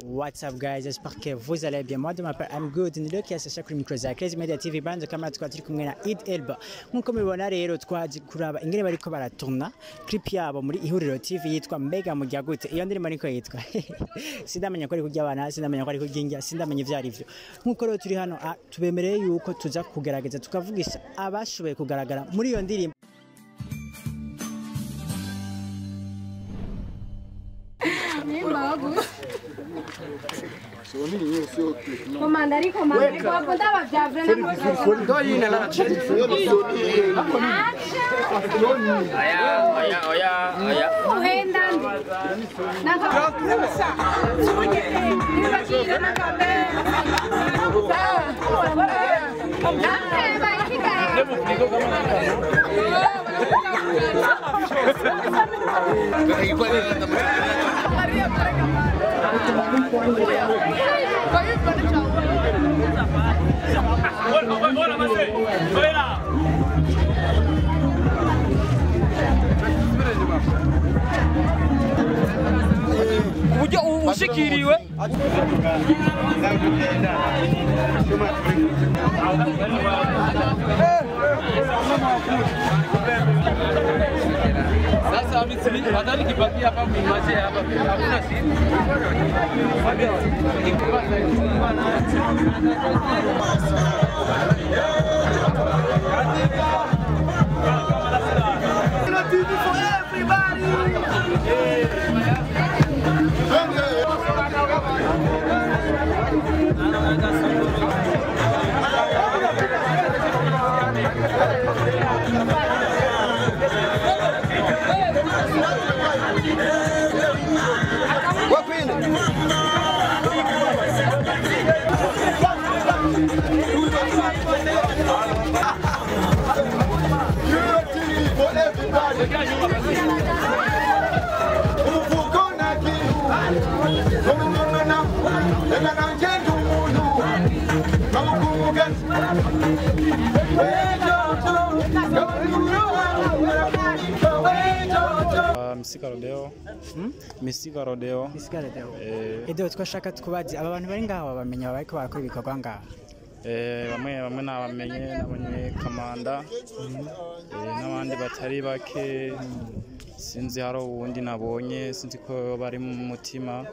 What's up guys, j'espère que vous allez bien. Moi de ma part, I'm good. Ni Loki asasha kuri micro za Crazy Media TV banze kama tukaba turi kumwe na Eid Elba. Nkuko mubibona rero twaje kuraba ingene bariko baratuna clip yabo muri Ihuriro TV yitwa Mega Mujya gute. Iyo ndirimbo niko yitwa. Sindamenya ko ari kurya abana, sindamenya ko ari kurya sindamenya ivyo ari vyo. Nkuko rero turi hano ah, tubemereye yuko tuza kugerageza tukavugisha abashoboye kugaragara muri iyo ndirimbo. Komanda ari komanda ari kwa konta wa vyavre na kwa Ndo yine la Oya, oya, oya, oya. uhenda na kwa Nibakira na kambe Nake baikika uburyo ushikiriwe sasa nadhani kibakia hapa mwimaje hapa hakuna simu Uh, Misika Rodeo. Misika Rodeo. Isigara deo. Eh, Edo twashaka tukubaze aba bantu bari ngaho bamenya bariko barakora ibikorwa ngaho. eh, bamwe bamwe nabamenye nabonye Kamanda eh, n'abandi batari bake sinzi hari uwundi nabonye sinzi ko bari mu mutima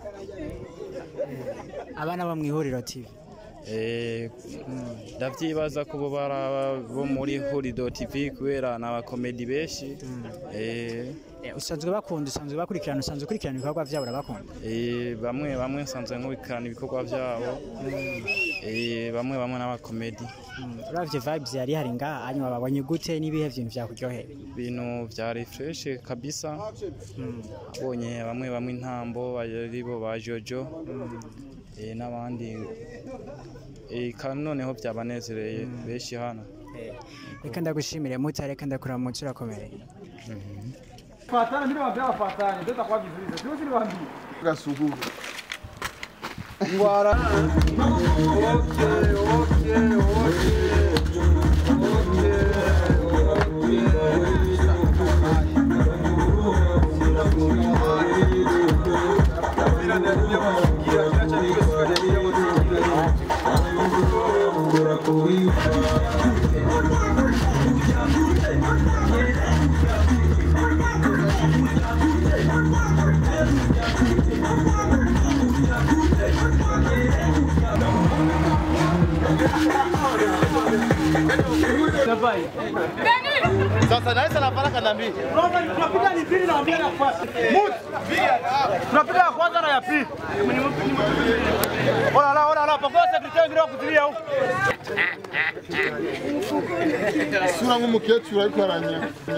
Abana bo mu Ihuriro TV. Eh, ndavyibaza ko bo bara bo muri Hurido TV kubera n'abakomedi benshi eh, Eh, usanzwe bakunda usanzwe bakurikirana usanzwe ukurikirana ibikorwa byabo urabakunda eh, bamwe bamwe nsanzwe nkurikirana ibikorwa vyabo eh, bamwe bamwe n'abakomedi uravye vibes yari hari ngaha hanyuma babonye gute n'ibihe bintu vyakuryohera ibintu vyari fresh kabisa abonye bamwe bamwe intambo ari bo ba jojo eh, n'abandi eh, kandi noneho byabanezereye benshi hano Eh, reka ndagushimire muta reka ndakuramutsa urakomeye fatana mimi nawaambia wafatane ndio itakuwa vizuri sio si niwaambie gasuguru ngwara sasa naisa nafaraka na mbili tunapiga ni pili na mbili na kwanza mut tunapiga ya kwanza na ya pili Ola la ola la pakoa sekretari ngira kutilia huko sura nk'umukecuru ariko aranya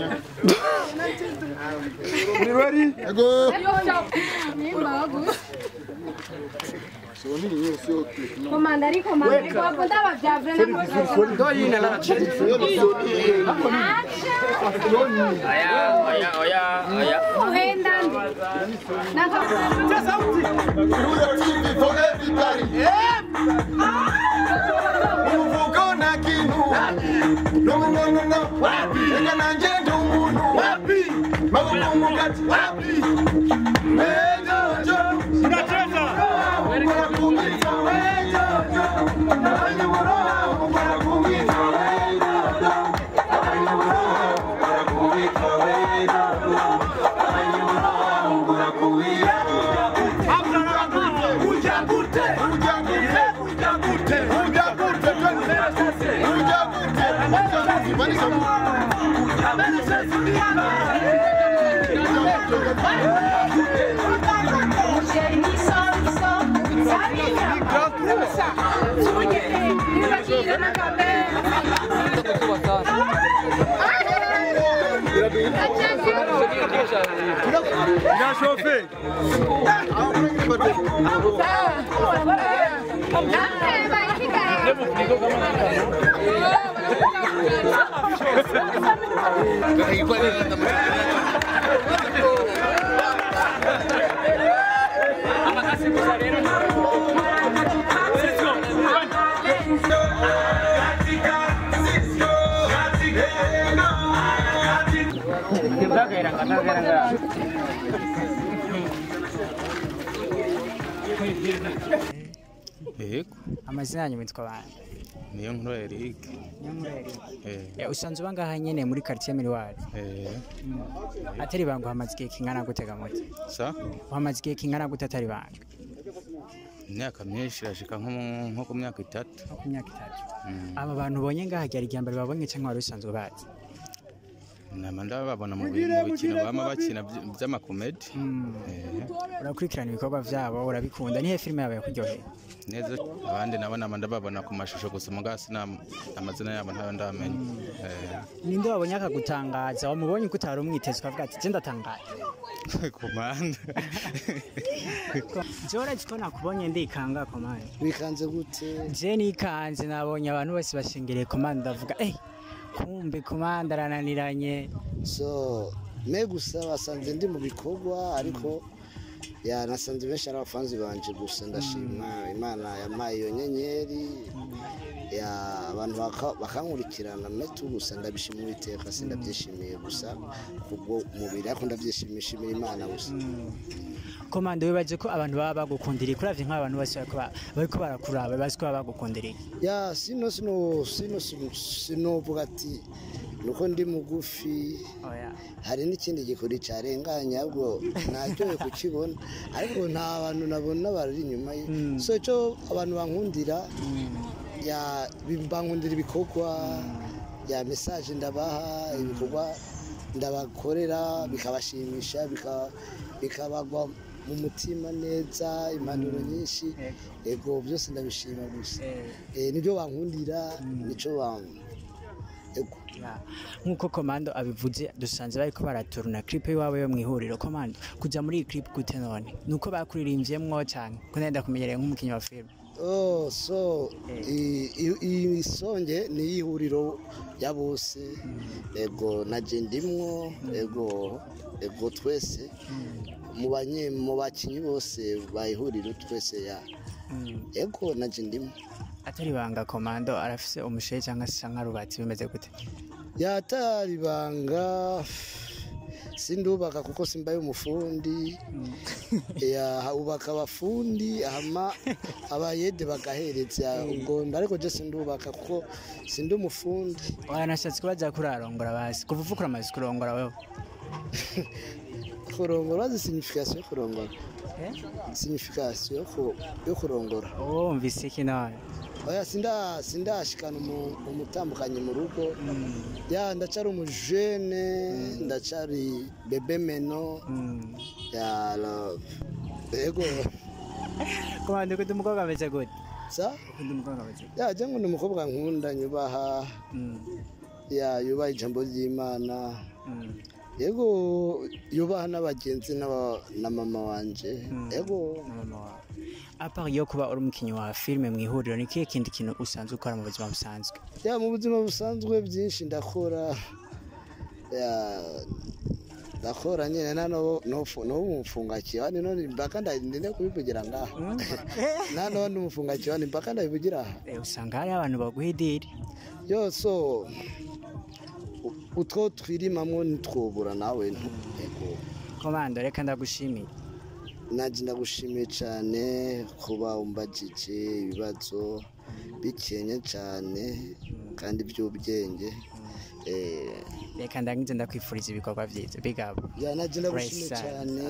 ni ready ego Komanda ari komanda ari kwa konta wa vyavre na kwa ndo yine la Oya, oya, oya, oya. uhenda na kwa for everybody uvuko na kinu no no no no eka na njendo umuntu wapi mabuku mugati wapi mejojo Unacheza Irashofe. yego amazina yanyu mitwa bande niyo nkuru Eric eh Eh, usanzwe uba ngaha nyene muri quartier Miriwari eh atari banga uhamaze igihe kingana gute gamuti sa uhamaze igihe kingana gute atari banga imyaka myinshi irashika nko mu- nko ku myaka itatu nko ku myaka itatu Mm. aba bantu ubonye ngaha ryari irya mbere babonye cyangwa wari usanzwe bazi nama ndababona mu bi- mu bikino bama bakina by- by'amakomedi Eh, urakurikirana ibikorwa vyabo urabikunda nihe filime yawe yakuryoheye neza abandi nabo nama ndababona ku mashusho gusa mugasi amazina yabo ntayo ndamenya Eh, ninde wabonye akagutangaza wamubonye ko utari umwiteze ukavuga ati je ndatangaye komanda jewe uretse ko nakubonye ndikanga komande wikanze gute je nikanze nabonye abantu bose bashengereye komande ndavuga eh kumbe komande arananiranye so me gusa basanze ndi mu bikorwa ariko ya nasanze benshi ari abafanzi banje gusa ndashima imana yampaye iyo nyenyeri ya abantu baka- bakankurikirana metu gusa ndabishima uwiteka sindabyishimiye gusa kubwo umubiri ariko ndabyishimishimira imana gusa komande wibaje ko abantu baba bagukundiriye kuravye nk'abantu bose bariko ba- bariko barakuraba bazi ko baba bagukundiriye ya sino sino sino sino sinovuga ati nuko ndi mugufi oya hari n'ikindi gikuri cyarenganye ahubwo naryoye kukibona ariko nta bantu nabona bari inyuma ye so icyo abantu bankundira ya bankundira ibikorwa ya mesaje ndabaha ibikorwa ndabakorera bikabashimisha bika- bikabagwa mu mutima neza impanuro nyinshi ego byose ndabishima gusa Eh, nibyo bankundira nicyo bam ego Ya. nk'uko komando abivuze dusanze bariko baraturuna clip iwawe yo mwihuriro komando kuja muri iyi clip gute none nuko bakuririmvyemwo canke ko nenda kumenyereye nk'umukinyi wa film Oh, so i- i- iyi songe ni iy'ihuriro ya bose ego naje ndimwo ego ego twese mu banye mu bakinyi bose bayihuriro twese ya ego naje ndimwo atari banga komando arafise umushehe cyangwa se canke arubatsi bimeze gute yatari banga sindubaka kuko simbaye umufundi ya ubaka abafundi hama abayede bagahereza ubwo ariko je sindubaka kuko sindi umufundi wanashatse kubaza kurarongora basi kuva uvukura amazi kurongora wewe kurongora bazi signification yo kurongora signification yo ku- yo kurongora wumvise iki none oya sinda sindashikana umu- umutambukanye mu rugo ya ndacari umujene ndacari bebe meno ya la- ego komando kundi umukobwa ameze gute sa kundi umukobwa ameze gute ya je ngo ni umukobwa nkunda nyubaha Mm, ya yubaha ijambo ry'imana mm. yego yubaha n'abagenzi n'aba- na mama wanje yego na mama wawe apart yo kuba uri umukinyi wa filime mu ihuriro ni kihe kindi kintu usanzwe ukora mu buzima busanzwe ya mu buzima busanzwe byinshi ndakora ya ndakora nyine nano n'ubu mfunga kiwani none mpaka ndinde kubivugira ngaha nano n'umufunga kiwani mpaka ndabivugira aha Eh, usanga hari abantu baguha idiri yo so u- utwo twirimamwo ntitwobura nawe ntu- yego komando reka ndagushimiye naje ndagushimiye cyane kuba umbajije ibibazo bikenya cyane kandi by'ubwenge Eh, reka ndangize ndakwifuriza ibikorwa byiza big up ya naje ndagushimiye Praise cyane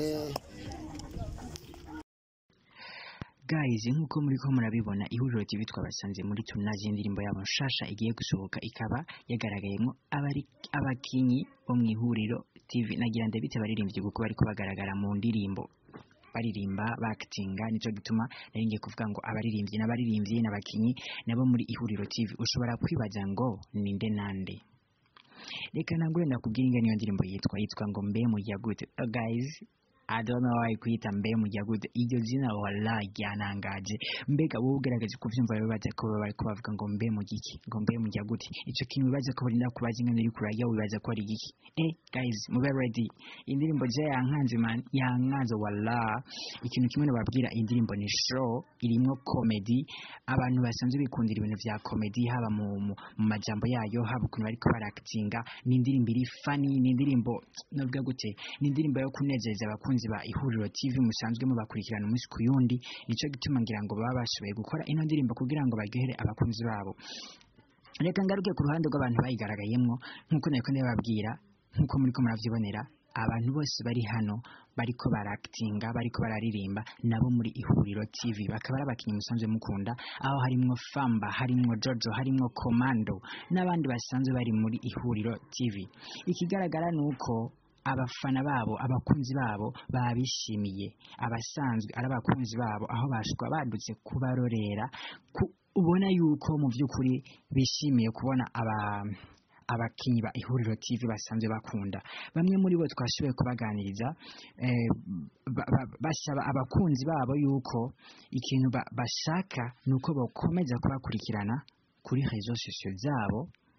guys nk'uko muri ko murabibona ihuriro TV twabasanze muri tunazi indirimbo yabo nshasha igiye gusohoka ikaba yagaragayemo abari abakinyi bo mu ihuriro TV nagira ndabite abaririmbyi kuko bariko bagaragara mu ndirimbo baririmba bakitinga nicyo gituma nari ngiye kuvuga ngo abaririmbyi n'abaririmbyi n'abakinyi nabo muri ihuriro TV ushobora kwibaza ngo ninde nande reka nangure ndakubwira ingene iyo ndirimbo yitwa yitwa ngo mbe mujya gute Uh, guys I don't know why kuyita mbe mujya gute iryo zina wala ryanangaje mbega wowe ugaragaje kuvyumva bibaza ko baba bariko bavuga ngo mbe mugiki ngo mbe mujya gute ico kintu wibaza ko barinda kubaza ingene uri kurajya wibaza ko ari igiki eh guys mube ready indirimbo je yankanze man yankanze wala ikintu kimwe nababwira indirimbo ni show irimwo comedy abantu basanzwe bikundira ibintu vya comedy haba mu, mu, mu majambo yayo haba ukuntu bariko baractinga ni indirimbo iri funny ni indirimbo navuga gute ni indirimbo yo kunezeza abakunzi ba ihuriro TV musanzwe mubakurikirana umunsi ku yundi nico gituma ngira ngo baba bashoboye gukora ino ndirimbo kugira ngo baryohere abakunzi babo reka ngaruke ku ruhande rw'abantu bayigaragayemwo nk'uko nariko ndababwira nk'uko muriko muravyibonera abantu bose bari hano bariko barakitinga bariko bararirimba nabo muri ihuriro TV bakaba ari abakinnyi musanzwe mukunda aho harimwo Famba harimwo Jojo harimwo Komando n'abandi basanzwe bari muri ihuriro TV ikigaragara nuko abafana babo abakunzi babo babishimiye abasanzwe ari abakunzi babo aho bashwa badutse kubarorera ku, ubona yuko mu by'ukuri bishimiye kubona aba abakinyi ba ihuriro TV basanzwe bakunda bamwe muri bo twashoboye kubaganiriza eh, ba- ba- basaba abakunzi babo yuko ikintu ba- bashaka nuko bakomeza kubakurikirana kuri réseaux sociaux zabo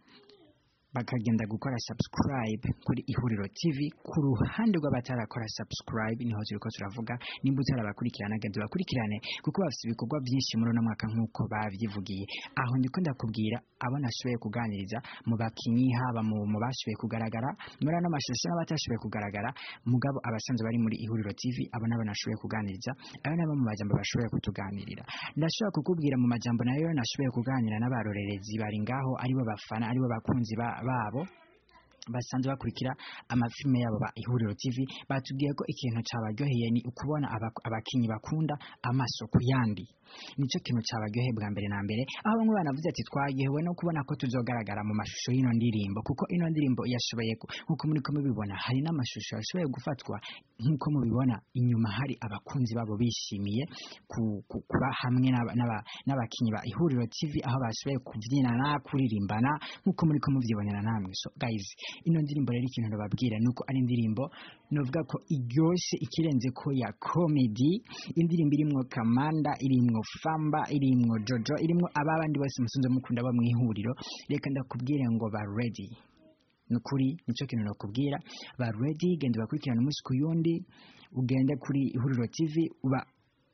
bakagenda gukora subscribe kuri ihuriro TV ku ruhande rw'abatarakora subscribe niho turiko turavuga nimba utarabakurikirana genda bakurikirane kuko bafite ibikorwa byinshi muri uno mwaka nk'uko bavyivugiye aho ndiko ndakubwira abo nashoboye kuganiriza mu bakinyi haba mu mu bashoboye kugaragara muri ano mashusho n'abatashoboye kugaragara mugabo abasanzwe bari muri ihuriro TV abo nabo nashoboye kuganiriza abo nabo mu majambo bashoboye kutuganirira ndashobora kukubwira mu majambo nayo nashoboye kuganira n'abarorerezi bari ngaho aribo bafana aribo bakunzi ba- babo basanzwe bakurikira amafilme yabo ba ihuriro TV batubwiye ko ikintu cabaryoheye ni ukubona aba- abakinyi bakunda amaso ku yandi nico kintu cabaryoheye bwa mbere na mbere aho bamwe banavuze ati twaryohewe no kubona ko tuzogaragara mu mashusho y'ino ndirimbo kuko ino ndirimbo yashoboye ku- nk'uko muri ko mubibona hari n'amashusho yashoboye gufatwa nk'uko mubibona inyuma hari abakunzi babo bishimiye ku- ku- kuba hamwe n'aba- n'aba- n'abakinyi ba ihuriro TV aho bashoboye kubyinana kuririmbana nk'uko muri ko muvyibonera namwe so guys ino ndirimbo rero ikintu ndababwira nuko ari indirimbo novuga ko iryoshe ikirenze ko ya comedy indirimbo irimwo kamanda irimwo famba irimwo jojo irimwo ababandi bose musunze mukunda bo mwihuriro reka ndakubwire ngo ba ready nukuri nico kintu nakubwira ba ready genda bakurikirana umunsi ku yundi ugende kuri ihuriro TV uba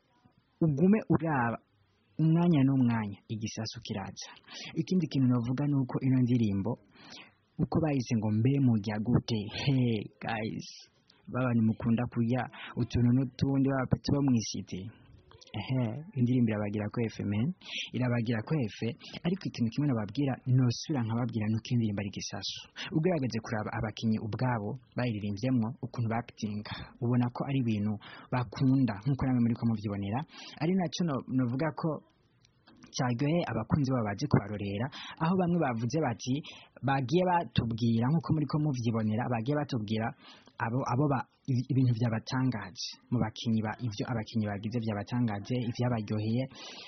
ugume uraba umwanya n'umwanya igisasu kiraza ikindi kintu navuga nuko ino ndirimbo uko bayise ngo mbe mujya gute he guys babani mukunda kurya utuntu n'utundi b'abapeti bo mw'isiti ehe indirimbo irabagira ko efe men irabagira ko efe ariko ikintu kimwe nababwira nosubira nkababwira nuko indirimbo ari gisasu ugaragaje kuraba abakinyi ubwabo bayiririmbyemwo ukuntu bakitinga ubona ko ari ibintu bakunda nk'uko namwe muri ko muvyibonera ari naco no- novuga ko cyaryoheye abakunzi babo baje kubarorera aho bamwe bavuze bati bagiye batubwira nk'uko muri ko muvyibonera bagiye batubwira abo abo ba ibi- ibintu byabatangaje mu bakinyi ba ivyo abakinyi bagize byabatangaje ivyabaryoheye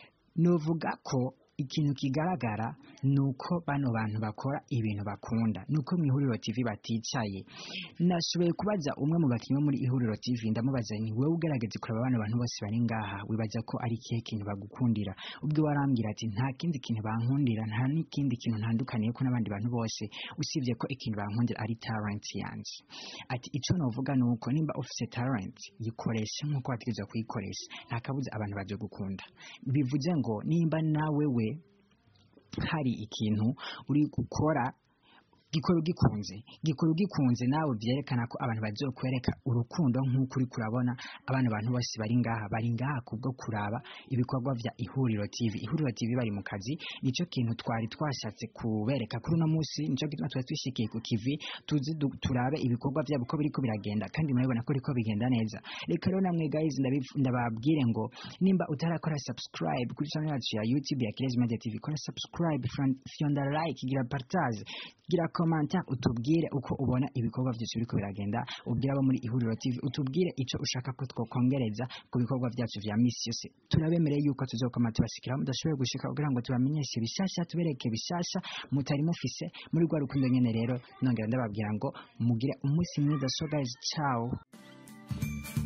novuga ko ikintu kigaragara ni uko bano bantu bakora ibintu bakunda ni uko mu ihuriro TV baticaye nashoboye kubaza umwe mu bakinnyi bo muri ihuriro TV ndamubaza ni wowe ugaragaje kureba bano bantu bose bari ngaha wibaza ko ari ikihe kintu bagukundira ubwo warambwira ati nta kindi kintu bankundira nta n'ikindi kintu ntandukaniye ko n'abandi bantu bose usibye ko ikintu bankundira ari talent yanjye ati icyo navuga ni uko nimba ufite talent yikoreshe nk'uko wategerezwa kuyikoresha nta kabuza abantu baje gukunda bivuze ngo nimba nawe we hari ikintu uri gukora gikora ugikunze gikora ugikunze nawe byerekana ko abantu bazokwereka urukundo nk'uko uri kurabona abana bantu bose bari ngaha bari ngaha kubwo kuraba ibikorwa vya ihuriro tv ihuriro tv bari mu kazi nicyo kintu twari twashatse kubereka kuri uno munsi nicyo gituma twari twishikiye ku kivi tuzi du- turabe ibikorwa byabo ko biriko biragenda kandi murabibona ko biriko bigenda neza reka rero namwe guys ndabiv- ndababwire ngo nimba utarakora subscribe kuri channel yacu ya youtube ya kirezi media tv kora subscribe fran- fyonda like gira partage gira commentaire utubwire uko ubona ibikorwa byose biriko biragenda ubwire abo muri ihuriro tv utubwire ico ushaka ko twokongereza ku bikorwa byacu vya misi yose turabemereye yuko tuzokoma tubashikira mudashoboye gushika kugira ngo tubamenyeshe bishasha tubereke bishasha mutari mufise muri rwa rukundo nyene rero nongera ndababwira ngo mugire umunsi mwiza so guys ciao